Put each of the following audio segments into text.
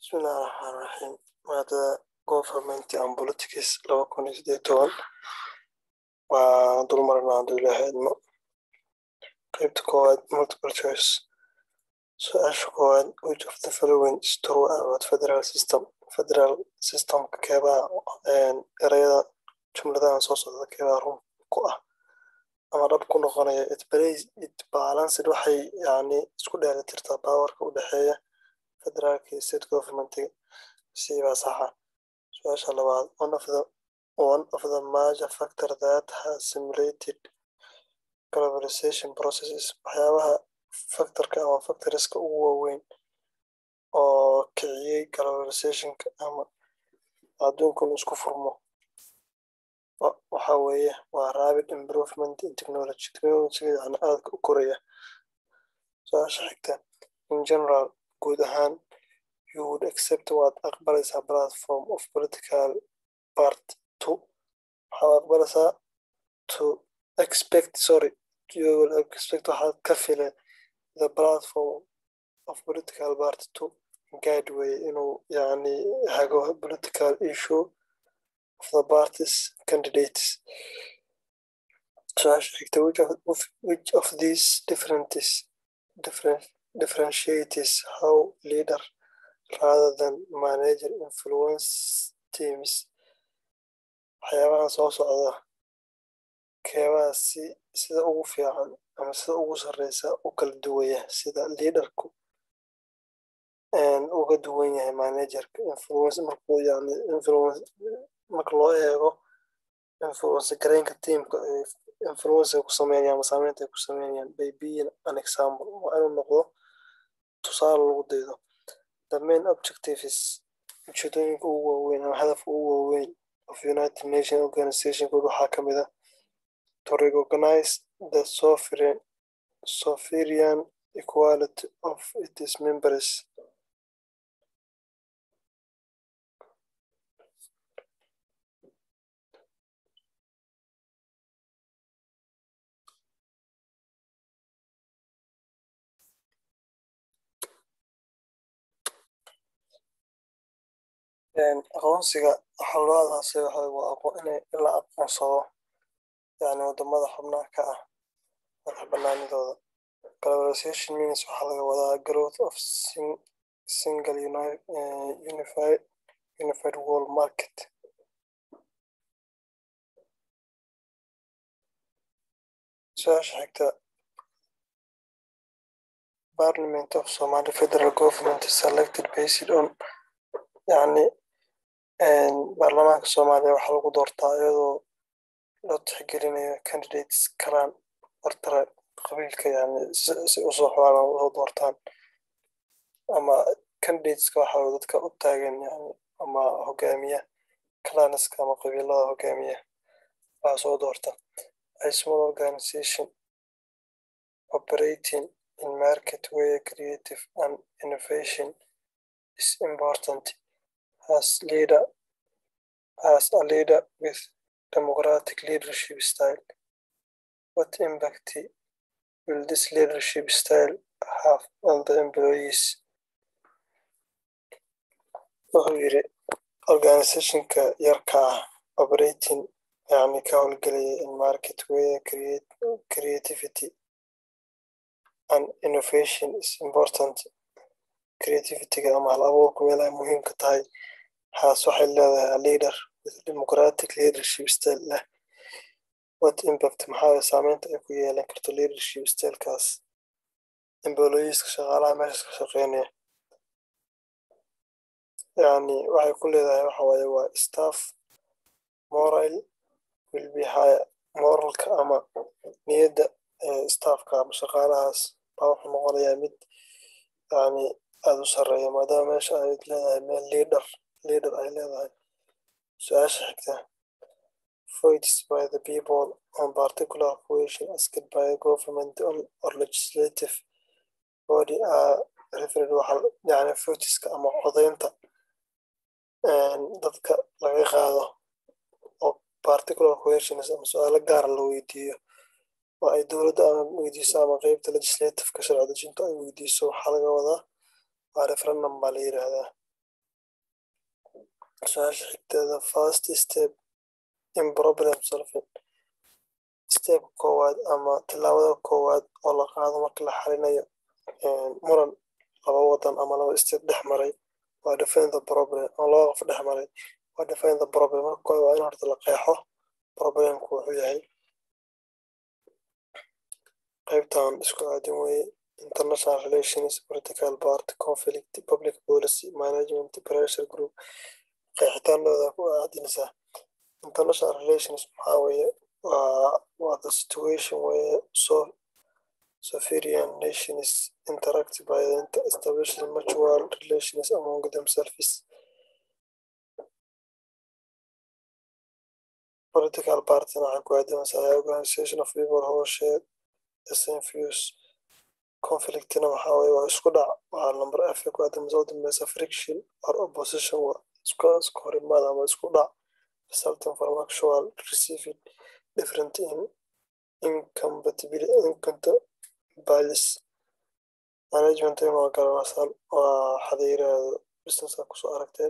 Bismillahi Rahmani Rahiim. Maadada Government and Politics laba kun iyo siddeed iyo toban waa dul marnaa hadduu ilaahay idmo qaybta koowaad multiple choice su-aasha koowaad which of the following is true about federal system federal systemka keebaa erayada jumladahan soo socda keebaa run ku ah ama dhab ku noqonaya it plays it balanced waxay yani isku dheelitirtaa baawarka u dhexeeya federaalka iyo state governmentiga siibaa saxa su-aasha labaad one of the one of the major factor that has simulated globalization processes waxyaabaha factorka ama factoriska ugu waaweyn oo kiciyey globalizationka ama adduunkun isku furmo waxa weeye waa rapid improvement in technology technologyga yani aadka u koraya su-aasha xigta in general guud ahaan you would accept waad aqbalaysaa platform of political part two waxaad aqbalaysaa to expect sorry you will expect waxaad ka file the platform of political part two guide way inuu yani hago political issue of the parties candidates su-aasha xigta which of, which of these differences different differentiates how leader rather than manager influence teams waxyaabahan soo socda keebaa si sida ugu fiican ama sida ugu sarreysa u kala duwaya sida leaderku uga duwan yahay managerka influence markuu yani influence marka loo eego influence gareynka teamka influence ay ku sameynayaan ama saameynta ay ku sameynayaan by being an example waa inuu noqdo tusaale lagu daydo the main objectives ujeedooyinka ugu waaweyn ama hadafka ugu waaweyn of united nation organizationkood waxaa ka mid ah to recognize the sovereign sovereign equality of its members aqoonsiga waxaa loo adaasay waa in la aqoonsado yani wadamada xubnaha ka ah madax banaanidooda globalization means waxaa laga wadaa growth of single unified unified world market su-aasha xigta parliament of somali federal government is selected based on yani baarlamaanka soomaaliya waxaa lagu doortaa iyadoo loo tixgelinayo candidates kalaan hortara qabiilka yani si usoo xulaalan usoo doortaan ama candidateska waxa dadka u taagan yani ama hogaamiya clanska ama qabiilada hogaamiya waxaa soo doorta a small organization operating in market where creative and innovation is important as leader as a leader with democratic leadership style what impact will this leadership style have on the employees wuxuu yiri organizationka yarka ah operating yani ka howlgelaya in market where create, creativity and innovation is important creativityga ama hal abuurku meel ay muhiimka tahay haas waxay leedahay a leader with democratic leadership style leh what impact maxaa saameynta ay ku yeelan karto leadership stylekaas employeeska shaqaalaha meeshas ka shaqeynaya yani waxay ku leedahay waxa waaye waa staff moral will be higher moralka ama niyadda staffka ama shaqaalahaas baa wuxuu noqonayaa mid yani aada u sarreeya maadaama meesha ay leedahay meel leader leader ay leedahay su-aasha xigta voids by the people on particular question asked by a government or legislative body are referred waxa yani votiska ama codeynta dadka laga qaado oo particular questions ama su-aalo gaara la weydiiyo oo ay dowladda ama weydiiso ama qeybta legislativeka sharci dejinta ay weydiiso waxaa laga wadaa waa referendum baa la yiraahdaa su-aasha xigteeda first step in problem solving step koowaad ama tilaabada koowaad oo la qaado marka la xalinayo muran laba wadan ama laba state dhex maray waa define the problem oo laba qof dhex maray waa define the problem marka koowaad waa in horta la qeexo problemku wuxuu yahay qaybtan isku aadin weye international relations political party conflict public policy management pressure group qeexitaanooda ku aadinaysaa international relations maxaa weeye waa waa the situation where so sovereign nations interact by establishing mutual relations among themselves political party waxay ku aadinaysaa organization of people who share the same views conflictina waxaa weye waa isku dhac waa number f ku aadinaysa u dambeysa friction or opposition waa isku isku horimaad ama isku dhac resulting from actual receiving different in incompatibility incompatibilities management ima garanaysan waa xadayiraado businesska kusoo aragteen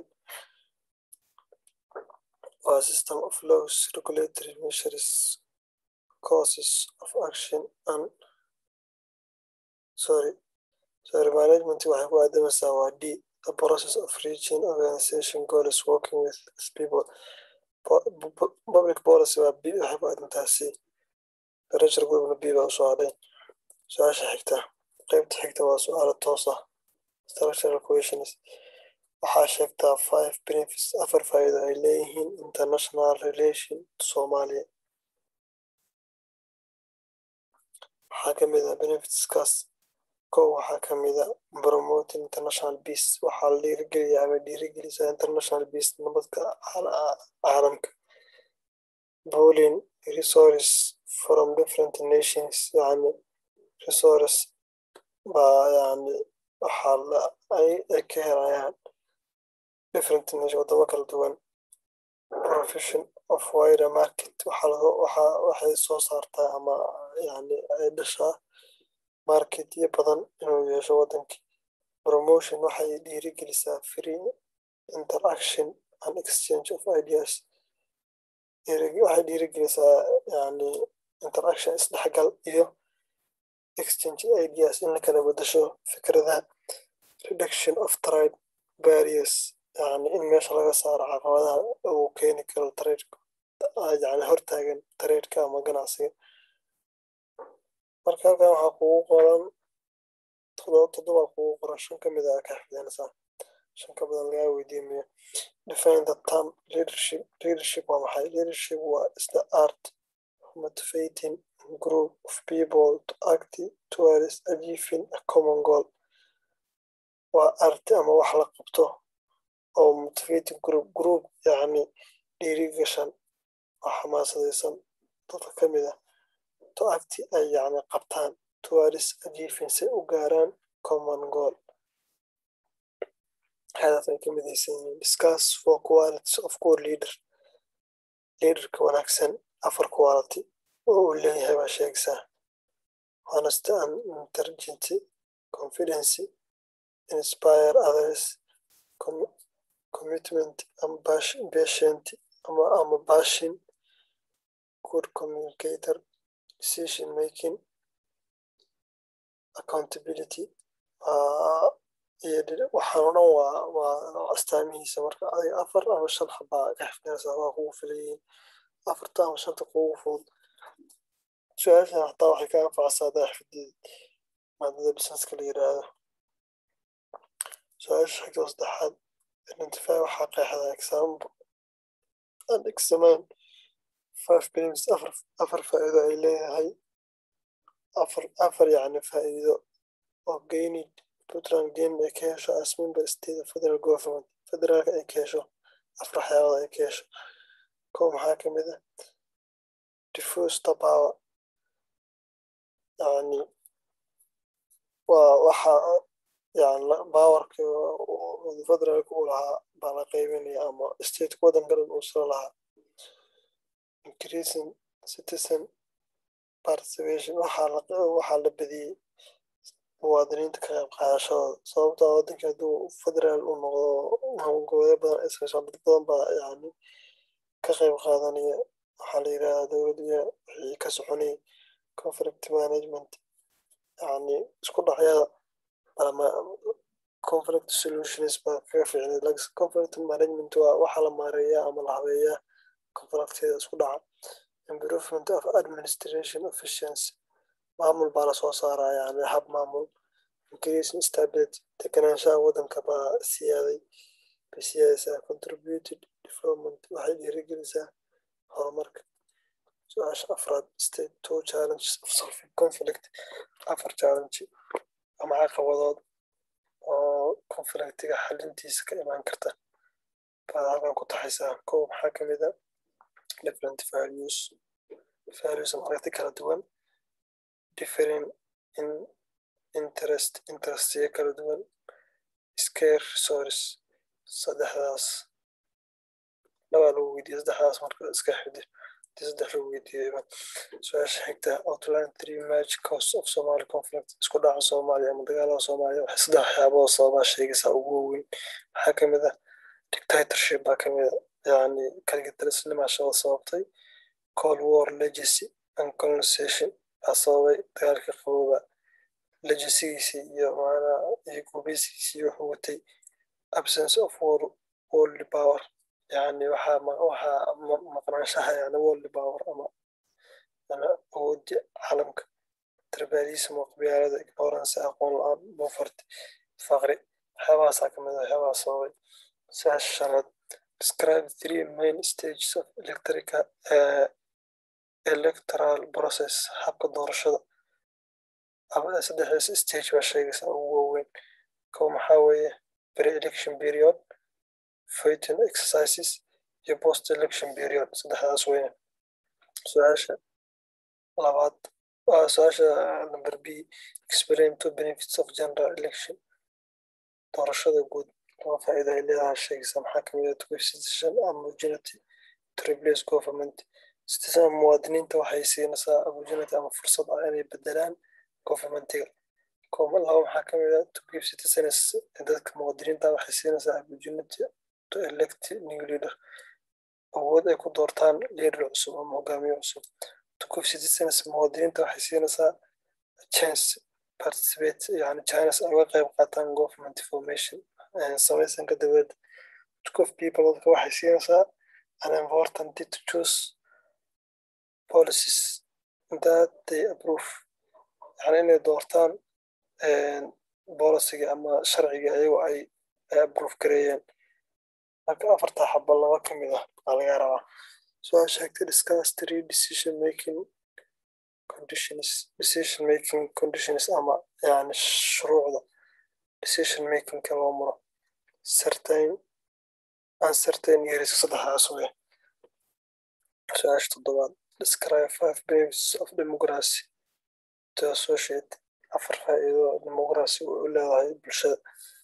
waa system of laws regulatory measures causes of action and sorry sorry management waxay ku aadamaysaa waa d the process of reaching organization goals working with people public policy waa b waxay ku aadantaa c pressure groupna b baa usoo hadhay su-aasha xigta qaybta xigta waa su-aalo toos ah structural questions waxaa sheegtaa five benefits afar faa'iido ay leeyihiin international relation soomaaliya waxaa ka mid ah benefitskaas kow waxaa ka mid a promoting international peace waxaa la dhiirigeliya ama dhiirigelisaa international peace nabadka caalamka bowling resources from different nations yani resource baa yani waxaa la ay ka helayaan different nation wadamo kala duwan profession of wider market waxaa waxay soo saartaa ama yani ay dhashaa marketyo badan inuu yeesho wadankii promotion waxay dhiirigelisaa free interaction and exchange of ideas waxay dhiirigelisaa yani interaction isdhexgal iyo exchange ideas in la kala bedasho fikradaha reduction of trade barriers yani in meesha laga saaro caqabadaha uu keeni karo tradeka yani hortaagan tradeka ama ganacsiga marka halkan waxaa kugu qoran todoba todoba kugu qoran shan ka mid a ka xifdinaysaa shan ka badan lagaa weydiimayo define the term leadership leadership waa maxay leadership waa is the art of motivating a group of people to act towards achieving a common goal waa arti ama wax la qabto oo motivating group group yacni dhiirigashan oo xamaasadaysan dadka ka mid ah to acti ay yacni qabtaan towards achieving si u gaaraan common goal hadaf ay ka midaysan yihiin discuss for qualities of core leader leaderka wanaagsan afar quality oo uu leeyahay baa sheegaysaa honesty and intelligence confidence inspire others commitment and patient ama ama passion good communicator decision making accountability waxaan o dhan waa waa astaamihiisa marka adiga afar ama shan xabaa ka xifdinaysaa waa kugu filayihiin afarta ama shanta kugu fudud su-aashan hataa waxay ka anfacaysaa hadaa xifdid maadada businesska la yiraahdo su-aasha xigta saddexaad identify waxaa qeexda example and examine five benefits afar afar faa'iido ay leeyahay afar afar yacni faa'iido oo gainid puntland gain ay ka hesho as member state of federal government federaalka ay ka hesho afar waxyaabada ay ka hesho kow maxaa ka mid ah diffuse the power yani waa waxa yani powerka federaalka uu lahaa baa la qaybinaya ama stateka waddanka dhan uu soo lahaa increasing citizen participation waxaa la waxaa la badiyey muwaadiniinta ka qayb qaadashadooda sababtoo ah waddanka hadduu federaal uu noqdo gobolyo badan ay samayso dad badan baa yani ka qayb qaadanaya waxaa la yidhahdaa dowladda wixii ka soconayay conflict management yani isku dhacyada ama conflict solutions baa kaga fiicnay laakiin conflict management waa waxa la maareeyaa ama la habeeyaa conflictyada isku dhaca improvement of administration efficiency maamul baa lasoo saaraa yani hab maamul increasing stability deganaanshaha waddanka baa siyaaday bay siyaadaysaa contributed development waxay dhiirigelisaa horumarka su-aasha afraad state two challenges of solving conflict afar challenge ama caqabadood oo conflictiga xalintiisa ka imaan karta baad halkan ku taxaysaa kow maxaa ka mid a different values values ama aragti kala duwan differing in interest interestiyo kala duwan scare resource saddexdaas labaa lagu weydiiyey saddexdaas marka iska xidi hadii saddex lagu weydiiyeyba su-aasha xigta outline three major cause of somali conflict isku dhaca soomaaliya ama dagaalada soomaaliya waxay saddex waxyaaboo sababaa sheegaysaa ugu waaweyn waxaa kamid ah dictatorship baa kamid a yani kaligitalisnimaa shada sababtay cold war legacy and colonization baa sababay dagaalka qabooba legacygiisii iyo maanaa iyo gubeysigiisii wuxuu watay absence of war world power yani waxaa waxaa maqnaanshaha yani world power ama ama awoodda caalamka tribalism oo qabyaalada ignorance aqoon la-aan poverty faqri waxyaabahaasaa kamid a waxyaabaha sababay saasha shanaad describe three main stages of electrica uh, electoral process habka doorashada ama saddexdaas stage baa sheegaysaa ugu waaweyn kow maxaa weeye pre-election period fighting exercises iyo post election period saddexdaas weeye su-aasha labaad waa su-aasha number b explain two benefits of general election doorashada guud laba faa'iida ay leedahay sheegaysa maxaa kamid ah to citizen and opportunity to replace government citizen muwaadiniinta waxay siinaysaa opportunity ama fursad ah inay bedelaan governmentiga laba maxaa kamid ah to give citizens dadka muwaadiniinta waxay siinaysaa opportunity to elect new leader awood ay ku doortaan leader cusub ama hogaamiye cusub to give citizens muwaadiniinta waxay siinaysaa chance participate yani chance ay uga qayb qaataan government formation samaysanka dowladda to give people dadka waxay siinaysaa an important to choose policies that they approve yani inay doortaan bolisiga ama sharciga ayago ay ay approve gareeyeen marka afarta xaba laba ka mid ah baa laga rabaa soo sheegtay discuss three decision making conditions decision making conditions ama yani shuruucda decision makingka loo maro certain uncertain years saddexdaas wey su-aasha toddobaad describe five benefits of democracy to associate afar faa'iido democracy u leedahay bulshada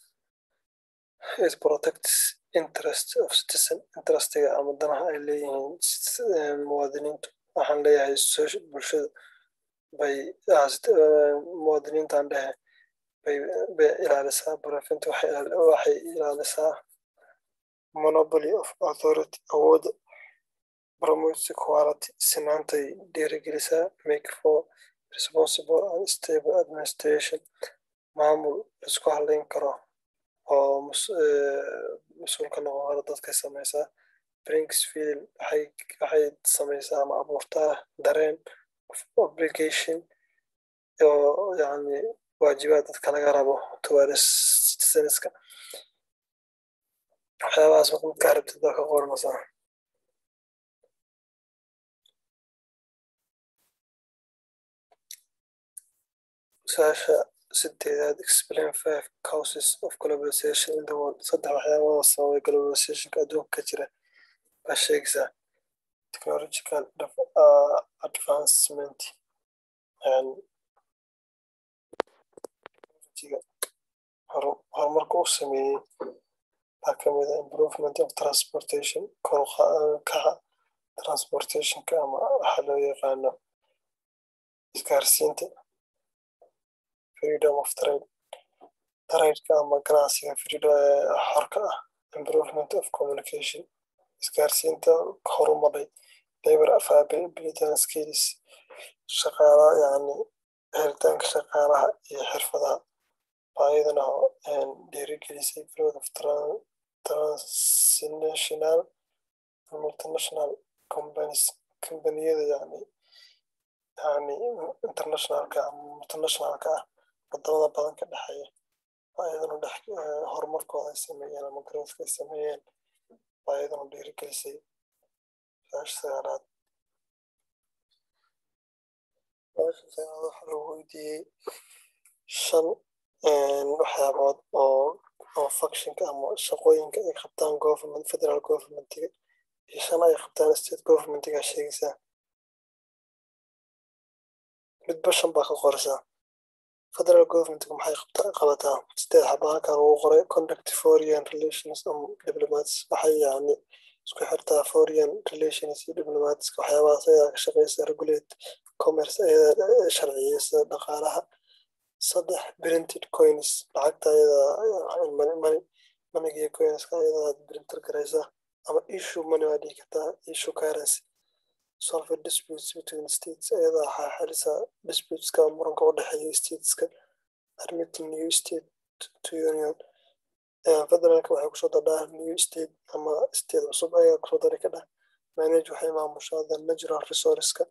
it protects interest of citizen interestiga ama danaha ay leeyihiin muwaadiniintu waxaan leeyahay bulshada bay muwaadiniintan dhehe bay bay ilaalisaa preventy waxay ilaalisaa monopoly of authority awoodda promotes equality sinaantay dhiirigelisaa make for responsible and stable administration maamul isku halayn karo oo mas-uulka noqon karo dadkay samaysaa brinks feeling waxay waxay samaysaa ama abuurtaa dareen of obligation oo yani waajibaad dadka laga rabo towards citizenska waxyaabahaas marka midkaa rabtid baa ka qoranaysaa su-aasha sideedaad explain five causes of globalization in the world saddex waxyaabada sababay globalizationka adduunka ka jira baa sheegaysaa technological advancement horumarka u sameeyey baa kamid a improvement of transportation kaca transportationka ama waxaa loo yaqaano isgaarsiinta freedom of trade taraydka ama ganacsiga xorka ah improvement of communication isgaarsiinta horumaray labor availability and skills shaqaalaha yani helitaanka shaqaalaha iyo xirfadaha baayadana dhiirigelisay growth of transnational multinational companies combaniyada yani yani internationalka ama multinationalka ah wadamada badan ka dhexeeya baayadana dhex horumarkooda ay sameeyeen ama growthka ay sameeyeen baayadana dhiirigelisay saash sagaalaad saasha sagaalaad waxaa lagu weydiiyey shan waxyaabood oo oo functionka ama shaqooyinka ay qabtaan government federal governmentiga iyo shan ay qabtaan state governmentiga sheegaysaa midba shan baa ka qoraysaa federal governmentiga maxay qabataa sideed xabaa halkan ugu qoray conduct foreign relations and diplomats waxay yani isku xirtaa foreign relations iyo diplomats waxyaabahaas ayadaa ka shaqeysa regulate commerce ayadaa sharciyeysa dhaqaalaha saddex printed coins lacagta ayadaa manigiyo coinska ayadaa printer garaysa ama issue money waa dhihi kartaa issue currency solve disputes between states ayadaa waxaa xalisa disputeska muranka u dhexeeya stateska admit new state to union federaalka waxay kusoo dadhaa new state ama state cusub ayaa kusoo dari ka dhah manage waxay maamushaa the natural resourceska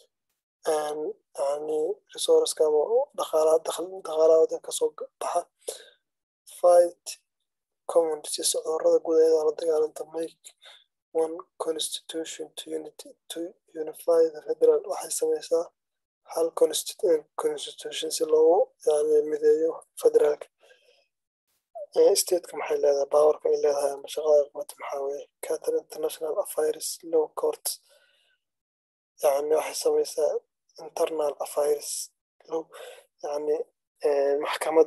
yani resourceska ama dhaqaalaha dhaqaalaha wadanka soo baxa fight communities cudurada guud ayadaa la dagaalanta make one constitution to unity to unify the federal waxay sameysaa hal constitution si loogu yani mideeyo federaalka stateka maxay leedahay powerka ay leedahay ama shaqada ay qabato maxaa weeye catal international affairs law court yani waxay sameysaa internal affairs law yani maxkamad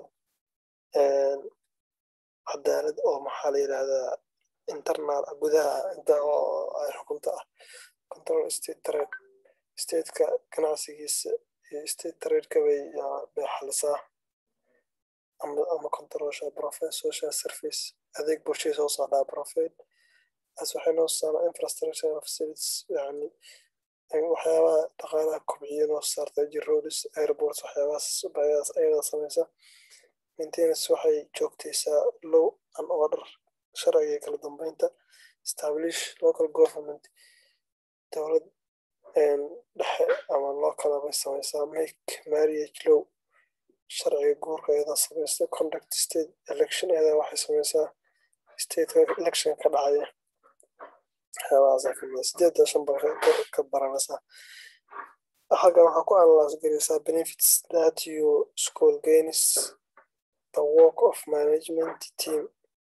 cadaalad oo maxaa la yidhahdaa internal gudaha inta oo ay xukunta ah control state trade stateka ganacsigiisa iyo state tradeka bay bay xalisaa ama ama controlsha profit social service adeeg bulshada soo saardaa profit as waxay noo saaraa infrastructure facilities yani waxyaabaha dhaqaalaha kobciya noo saarta jiroodis airports waxyaabahaas bayadas ayadaa sameysa maintenance waxay joogtaysaa low and order sharciga iyo kala dambeynta establish local government dowlad dhexe ama local bay sameysaa make marriage low sharciga guurka ayadaa sameysta conduct state election ayadaa waxay sameysaa stateka election ka dhacaya waxyaabahaasa kamida sideedda shan baa ka baranaysaa xagga waxaa ku analyse garaysaa benefits that you school gains the work of management team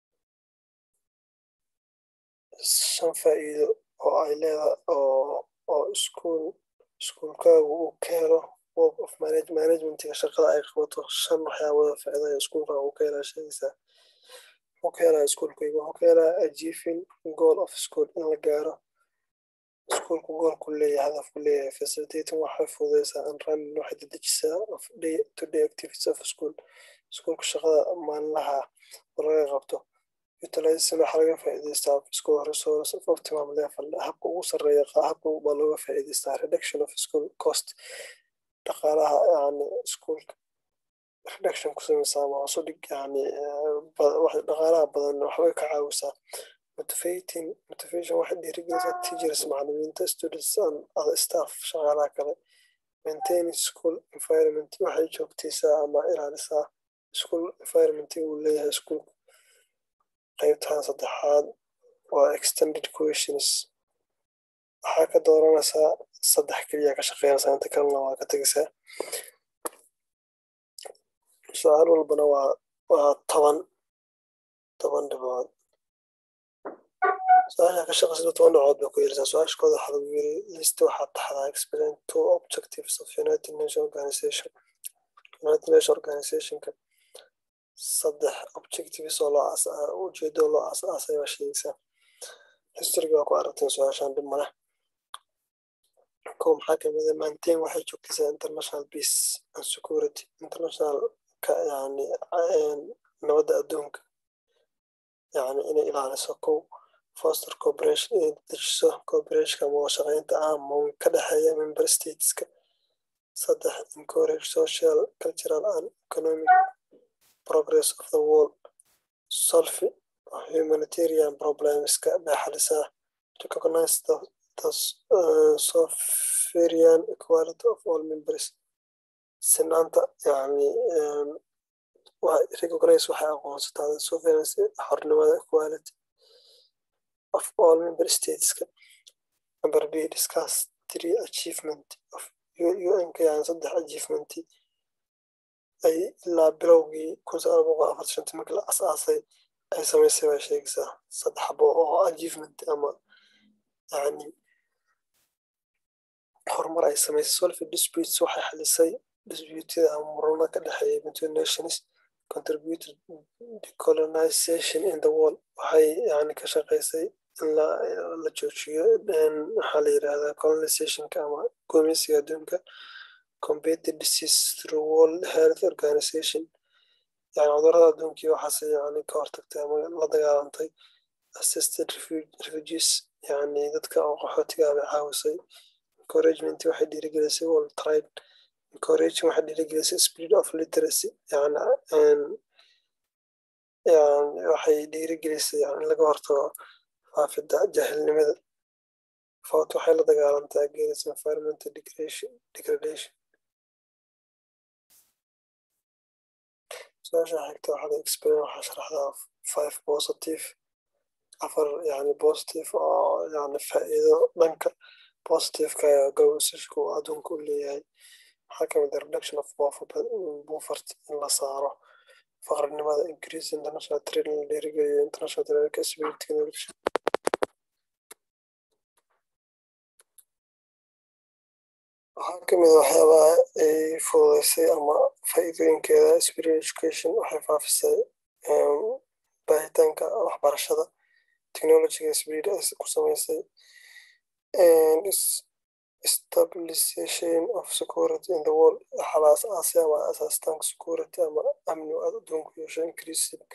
shan faa'iido oo ay leedahay oo oo iskuul iskuulkaagu uu ka helo work of manage managementiga shaqada ay qabato shan waxyaabada faa'iidaya iskuulka uu ka helaa sheegaysaa wuxuu ka helaa iskuulkayga wuxuu ka helaa achieving goal of school in la gaaro iskuulku goolku leeyahay hadafku leeyahay facilitating waxay fududeysaa and running waxay dedejisaa of day to day activities of school iskuulka shaqada maalinlaha oo laga qabto utilization waxaa laga faa'iidaystaa of school resource of optimum level habka ugu sarreeya habka baa looga faa'iidaystaa reduction of school cost dhaqaalaha yani iskuulka reduction ku sameysaa ama hoos u dhig yani dhaqaalaha badan waxbay ka caawisaa motivating motivation waxay dhiirigelisaa teachers macallimiinta students and other staff shaqaalaha kale maintaining school environment waxay joogtaysaa ama ilaalisaa school environment uu leeyahay iskuulka qaybtan saddexaad waa extended questions waxaa ka dooranaysaa saddex keliya ka shaqeynaysaa inta kalena waa ka tegaysaa su-aal walbana waa waa toban toban dhibood su-aasha ka shaqeysada toban dhibood bay ku yeelisaa su-aashkooda waxaa lagu yiri list waxaa taxdaa explain two objectives of united nation organization united nation organizationka saddex objectives oo loo ujeedo loo asaasay baa sheegaysaa historyga waa ku aragteen su-aashan dhib maleh kow maxaa kamid a maintain waxay joogtaysaa international peace and security international yani nabadda adduunka yani inay ilaaliso kow foster corporation inay dejiso corporationka ama shaqeynta ama ka dhexeeya member stateska saddex encourage social cultural and economic progress of the world solve humanitarian problemska bay xalisaa recognize the, the uh, sovereign equality of all members sinaanta yani recognize waxay aqoonsataa the sovereignty xornimada equality of all member stateska number b discuss three achievement of un-ka yani saddex achievement ay ilaa bilowgii kun sagaal boqol afar shantii markii la asaasay ay samaysay baa sheegaysaa saddex xabo oo achievement ama yani horumar ay samaysay solve disputes waxay xalisay disputyada ama murana ka dhexeeya between nations contributed decolonization in the world waxay yani ka shaqaysay in la joojiyo waxaa la yidhahdaa colonizationka ama gumeysiga adduunka combated disease through world health organization yani cudurada adduunkii waxaase yani ka hortagtay ama la dagaalantay assisted refugees yani dadka oo qaxootiga bay caawisay encouragement waxay dhiirigelisay world trade encouraging waxay dhiirigelisay spirit of literacy yani yani waxay dhiirigelisay yani in laga hortago faafidda jahilnimada fout waxay la dagaalantaa against environmental degradation su-aasha xigta waxaad explain waxaa sharaxdaa five positive afar yani positive oo yani faa'iido dhanka positiveka gowsashku adduunka u leeyahay waxaa kamid ah reduction of buufart in la saaro faqrinimada increase international trade in la dhiirigeliyo international trade spirit technology waxaa kamid a waxyaabaha ay fududeysay ama faa'iidooyinkeeda spirit education waxay faafisay baahitaanka waxbarashada technologyga spirit ay ku sameysay stabilization of security in the world waxaala asaasay ama asaastaanka security ama amni aad adduunku yeesho increasing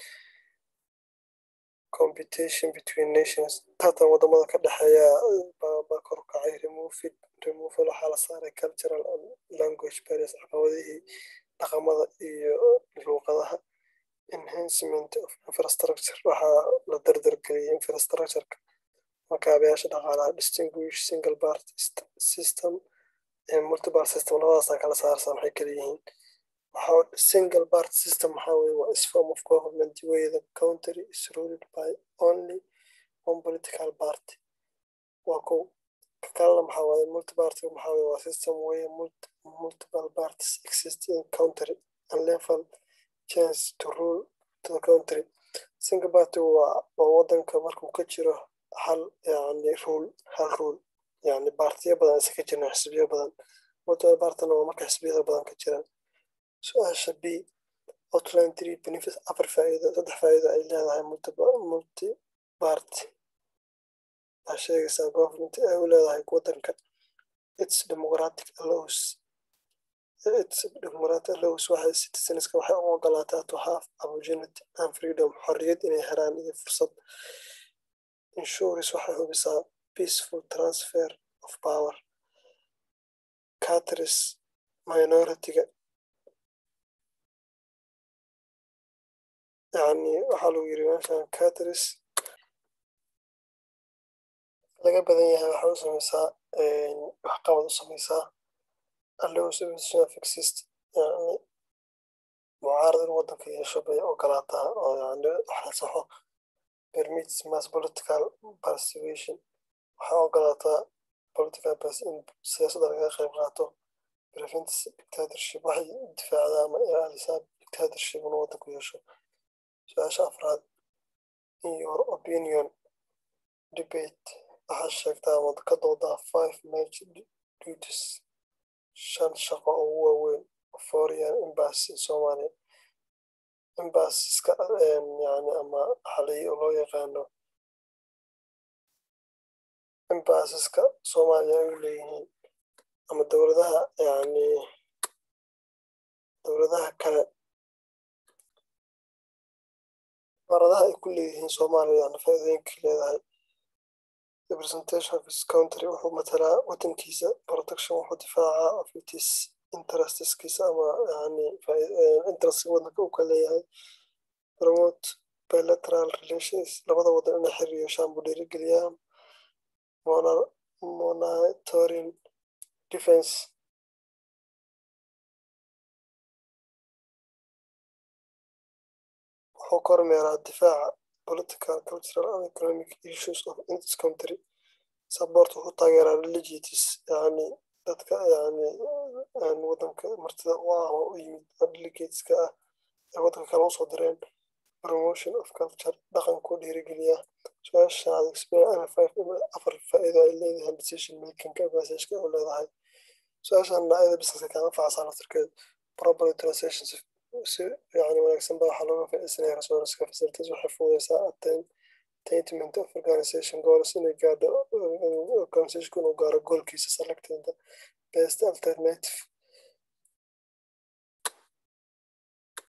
competition between nations tartan wadamada ka dhexeeya baa kor kacay removed removal waxaa la saaray cultural and language barriers caqabadihii dhaqamada iyo luuqadaha enhancement of infrastructure waxaa la dardargeliyay infrastructureka makaabayaasha dhaqaalaha distinguish single part system multiple system labadaasaa kala saarsan waxay kala yihiin waxaa single part system waxaa weye waa is form of government way the country is ruled by only one political party waa kow kalena maxaa waaye multiparty maxaa weye waa system way multiple parties exist in country and level chance to rule to the country single party waa waa wadanka markuu ka jiro hal yani rule hal rule yani baartiyo badan isa ka jiraan xisbiyo badan multiple partyna waa marka xisbiyada badan ka jiraan su-aasha b outline three benefits afar faa'iido saddex faa'iido ay leedahay multi party waxaa sheegaysaa government ay u leedahay wadanka its democratic allows its democratic allows waxay citizenska waxay u ogolaataa to have opportunity and freedom xorriyad inay helaan iyo fursad insurance waxay hubisaa peaceful transfer of power catris minority-ga yani waxaa lagu yiri meeshan catris laga badan yahay waxay u sameysaa waxqabad u sameysaa allows opposition of exist yani mucaarad in wadanka yeesho bay ogolaataa oo yani wax la saxo permits mass political participation waxaa ogolaataa political in siyaasadda laga qayb qaato prevents dictatorship waxay difaacdaa ama ilaalisaa dictatorship inuu wadanku yeesho su-aasha afraad in your opinion debate waxaa sheegtaa ama ka doodaa five major duties shan shaqo ugu waaweyn foreign embassy soomaaliya embassyska yani ama xalay loo yaqaano embassyska soomaaliya ay u leeyihiin ama dowladaha yani dowladaha kale safaaradaha ay ku leeyihiin soomaaliyana faa'iidooyinka leedahay representation of his country wuxuu matalaa wadankiisa protection wuxuu difaacaa of itis interesteskiisa ama yani interest wadanka uu ka leeyahay promote bilateral relations labada wadan inay xiriir yeeshaan buu dhiirigeliyaa monitoring defense wuxuu kormeeraa difaaca political cultural and economic issues of its country support wuxuu taageeraa religious yani dadka yani wadanka martida u ah oo u yimid delegateska ah ee wadanka kale usoo direen promotion of culture dhaqankuu dhiirigeliya su-aashaad explain afar faa'iido ay leedahay decision makingka messageka u leedahay su-aashan ayada businesska kaga facsan laftirkeed properly translation si yani wanaagsan ba waxaa looga faa'iidsanaya resourceska facilities waxay fududeysaa attain attainment of organization goals inay gaadho organization inuu gaaro goolkiisa selected best alternative